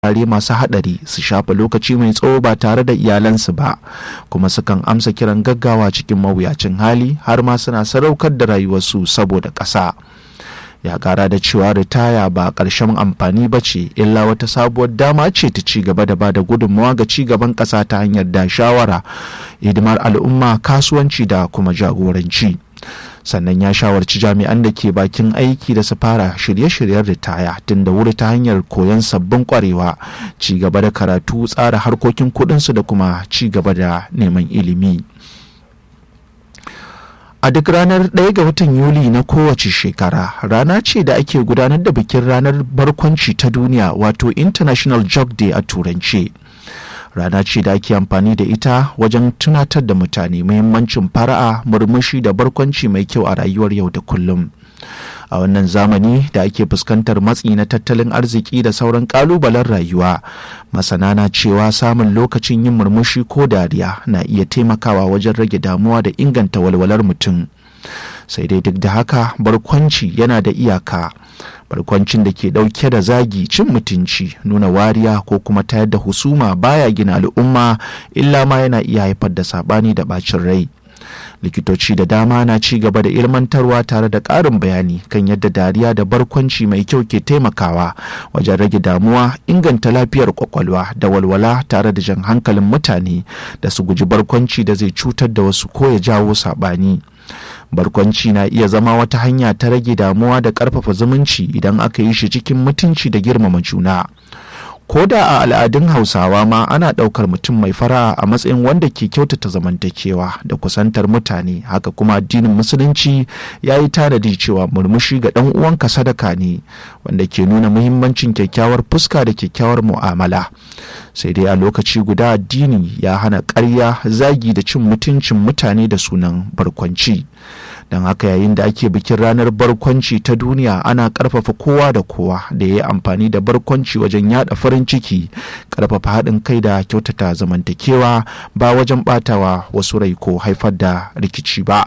wurare masu haɗari su shafa lokaci mai tsawo ba tare da iyalansu ba kuma sukan amsa kiran gaggawa cikin mawuyacin hali har ma suna sadaukar da rayuwarsu saboda ƙasa ya ƙara da cewa ritaya ba ƙarshen amfani ba ce illa wata sabuwar dama ce ta ci gaba da bada gudunmawa ga ci gaban ƙasa ta hanyar da shawara hidimar al'umma kasuwanci da kuma jagoranci. sannan ya shawarci jami'an da ke bakin aiki da su fara shirye-shiryen ritaya tun da wuri ta hanyar koyon sabbin kwarewa ci gaba da karatu tsara harkokin kudinsu da kuma ci gaba da neman ilimi a duk ranar 1 ga watan yuli na kowace shekara rana ce da ake gudanar da bikin ranar barkwanci ta duniya wato international jog day a turance rana ce da ake amfani da ita wajen tunatar da mutane muhimmancin fara'a murmushi da barkwanci mai kyau a rayuwar yau da kullum a wannan zamani da ake fuskantar matsi na tattalin arziki da sauran kalubalen rayuwa masana na cewa samun lokacin yin murmushi ko dariya na iya taimakawa wajen rage damuwa da inganta walwalar mutum sai dai duk da haka barkwanci yana da iyaka barkwancin da ke ɗauke da zagi cin mutunci nuna wariya ko kuma tayar da husuma baya gina al'umma illa ma yana iya haifar da saɓani da ɓacin rai likitoci da dama na ci gaba da ilmantarwa tare da ƙarin bayani kan yadda dariya da barkwanci mai kyau ke taimakawa wajen rage damuwa inganta lafiyar kwakwalwa da walwala tare da jan hankalin mutane da su guji barkwanci da zai cutar da wasu ko ya jawo saɓani barkwanci na iya zama wata hanya ta rage damuwa da ƙarfafa zumunci idan aka yi shi cikin mutunci da girmama juna ko da a al'adun hausawa ma ana ɗaukar mutum mai fara'a a matsayin wanda ke kyautata zamantakewa da kusantar mutane haka kuma addinin musulunci ya yi tanadi cewa murmushi ga ɗan uwanka sadaka ne wanda ke nuna muhimmancin kyakkyawar fuska da kyakkyawar mu'amala sai dai a lokaci guda addini ya hana ƙarya zagi da cin mutuncin mutane da sunan barkwanci don haka yayin da ake bikin ranar barkwanci ta duniya ana karfafa kowa da kowa da ya yi amfani da barkwanci wajen yada farin ciki karfafa haɗin kai da kyautata zamantakewa ba wajen batawa wasu rai ko haifar da rikici ba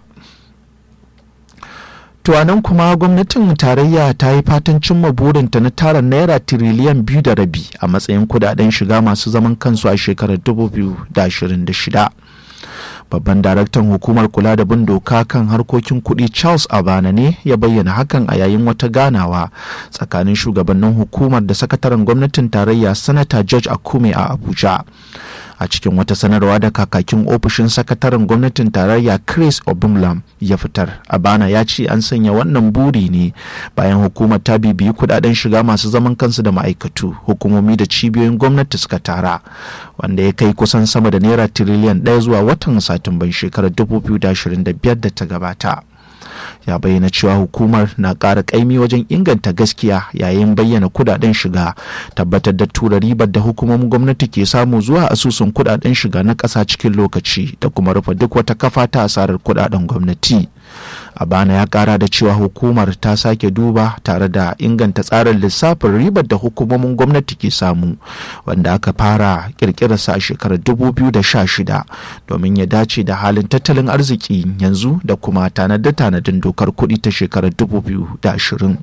nan kuma gwamnatin tarayya ta yi fatan cimma burinta na tara naira tiriliyan biyu da rabi a matsayin kudaden shiga masu zaman kansu a shekarar 2026 babban daraktan hukumar kula da bin doka kan harkokin kuɗi charles abana ne ya bayyana hakan a yayin wata ganawa tsakanin shugabannin hukumar da sakataren gwamnatin tarayya sanata george akume a abuja a cikin wata sanarwa da kakakin ofishin sakataren gwamnatin tarayya chris obumlam ya fitar abana ya ce an sanya wannan buri ne bayan hukumar ta bibiyi kudaden shiga masu zaman kansu da ma'aikatu hukumomi da cibiyoyin gwamnati suka tara wanda ya kai kusan sama da naira tiriliyan ɗaya zuwa watan satumban shekarar 2025 da ta gabata ya bayyana cewa hukumar na ƙara ƙaimi wajen inganta gaskiya yayin bayyana kudaden shiga tabbatar da tura ribar da hukumomin gwamnati ke samu zuwa asusun kudaden shiga na ƙasa cikin lokaci da kuma rufe duk wata kafa ta asarar kudaden gwamnati a bana ya kara da cewa hukumar ta sake duba tare da inganta tsarin lissafin ribar da hukumomin gwamnati ke samu wanda aka fara kirkirarsa a shekarar 2016 domin ya dace da halin tattalin arziki yanzu da kuma tanade-tanadin dokar kuɗi ta shekarar 2020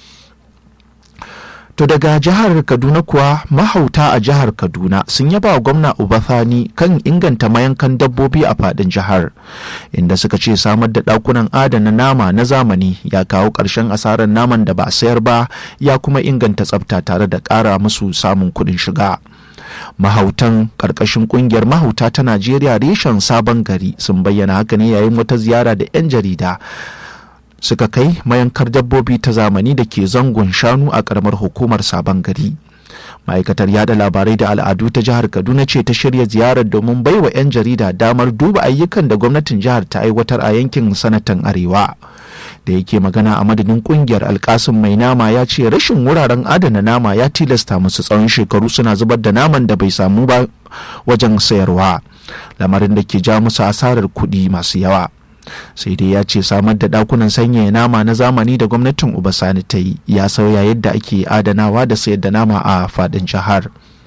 To daga jihar Kaduna kuwa mahauta a jihar Kaduna sun yaba wa gwamna Ubathani kan inganta mayankan dabbobi a fadin jihar inda suka ce samar da ɗakunan adana nama na zamani ya kawo ƙarshen asarar naman da ba sayar ba ya kuma inganta tsafta tare da ƙara musu samun kuɗin shiga. mahautan ƙarƙashin ƙungiyar mahauta ta Najeriya reshen sabon gari sun bayyana haka ne yayin wata ziyara da 'yan jarida. suka kai mayankar dabbobi ta zamani da ke zangon shanu a karamar hukumar sabon gari ma'aikatar yada labarai da al'adu ta jihar kaduna ce ta shirya ziyarar domin baiwa 'yan jarida damar duba ayyukan da gwamnatin jihar ta aiwatar a yankin sanatan arewa da yake magana a madadin kungiyar alkasin mai nama ya ce rashin wuraren adana nama ya tilasta musu tsawon shekaru suna zubar da naman da bai samu ba wajen sayarwa lamarin da ke ja musu asarar kuɗi masu yawa sai dai ya ce samar da dakunan sanyaya nama na zamani da gwamnatin ubasani ta yi ya sauya yadda ake adanawa da sayar da nama a fadin jihar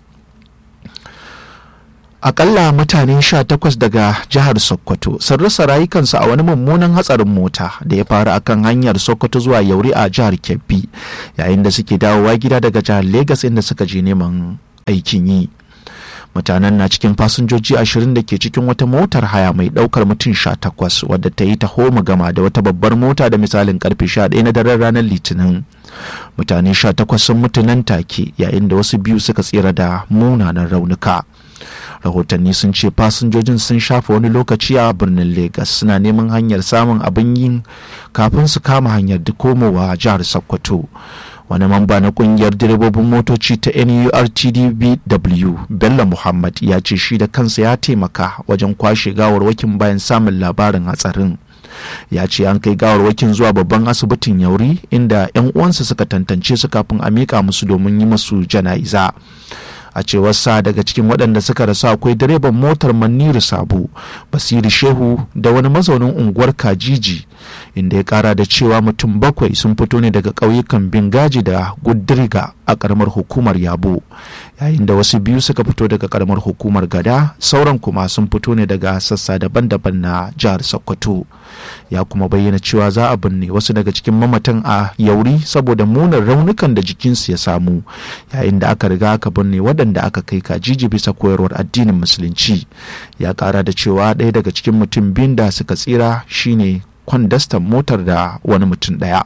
akalla mutane sha takwas daga jihar sokoto sun rasa rayukansu a wani mummunan hatsarin mota da ya faru akan hanyar sokoto zuwa yauri a jihar kebbi yayin da suke dawowa gida daga jihar Legas inda suka je neman aikin yi mutanen na cikin fasinjoji ashirin da ke cikin wata motar haya mai daukar mutum sha takwas wadda ta yi taho gama da wata babbar mota da misalin karfe sha ɗaya na daren ranar litinin mutane sha takwas sun mutu nan take yayin da wasu biyu suka tsira da munanan raunuka rahotanni sun ce fasinjojin sun shafa wani lokaci a birnin Legas suna neman hanyar samun abin yin kafin su kama hanyar da komowa jihar sokoto wani mamba na kungiyar direbobin motoci ta nurtdbw bello muhammad ya ce shi da kansa ya taimaka wajen kwashe gawarwakin bayan samun labarin hatsarin ya ce an kai gawarwakin zuwa babban asibitin yauri inda 'yan uwansa suka tantance su kafin a miƙa musu domin yi masu jana'iza a cewar sa daga cikin waɗanda suka rasu akwai direban motar maniru sabo basiri shehu da wani mazaunin unguwar kajiji inda ya kara da cewa mutum bakwai sun fito ne daga ƙauyukan bingaji da gudriga a ƙaramar hukumar yabo yayin da wasu biyu suka fito daga ƙaramar hukumar gada sauran kuma sun fito ne daga sassa daban-daban na jihar sokoto ya kuma bayyana cewa za a binne wasu daga cikin mamatan a yauri saboda munin raunukan da jikinsu ya samu yayin da aka riga aka binne waɗanda aka kai kajiji bisa koyarwar addinin musulunci ya ƙara da cewa ɗaya daga cikin mutum biyun da suka tsira shine kwandastan motar da wani mutum ɗaya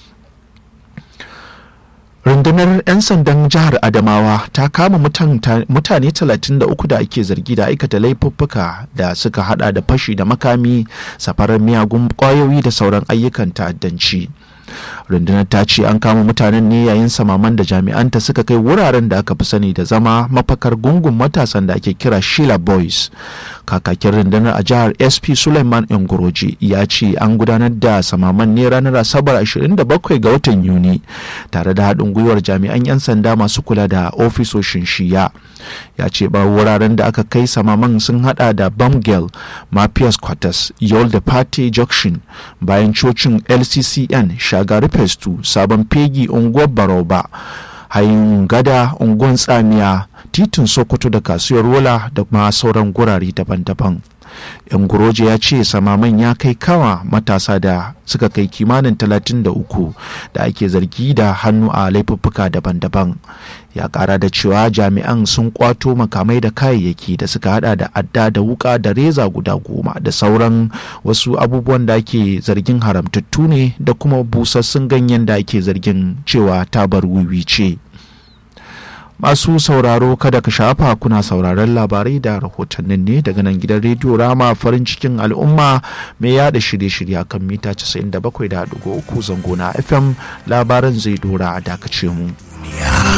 rundunar 'yan sandan jihar adamawa ta kama mutane 33 da ake zargi da aikata laifuffuka da suka hada da fashi da makami safarar miyagun kwayoyi da sauran ayyukan ta'addanci rundunar ta ce an kama mutanen ne yayin samaman da jami'anta suka kai wuraren da aka fi sani da zama mafakar gungun matasan da ake kira shila boys kakakin rundunar a jihar sp suleiman ingoroji ya ce an gudanar da samaman ne ranar asabar 27 ga watan yuni tare da haɗin gwiwar jami'an 'yan sanda masu kula da ofisoshin shiya ya ce ba wuraren da aka kai samaman sun hada da bamgel mafias quarters yol da party junction bayan cocin lccn shagari festu sabon fegi unguwar baroba hayin gada unguwar tsamiya titin sokoto da kasuwar rola da ma sauran gurare daban-daban yan guroje ya ce samaman ya kai kawa matasa da suka kai kimanin 33 da ake zargi da hannu a laifuffuka daban-daban ya kara da cewa jami'an sun kwato makamai da kayayyaki da suka hada da adda da wuka da reza guda goma da sauran wasu abubuwan da ake zargin haramtattu ne da kuma busassun ganyen da ake zargin cewa tabar wiwi ce. masu sauraro kada ka shafa kuna sauraron labarai da rahotannin ne daga nan gidan rediyo rama farin cikin al'umma mai yada shirye-shirye kan mita 97.3 zango na fm labaran zai dora a dakace mu.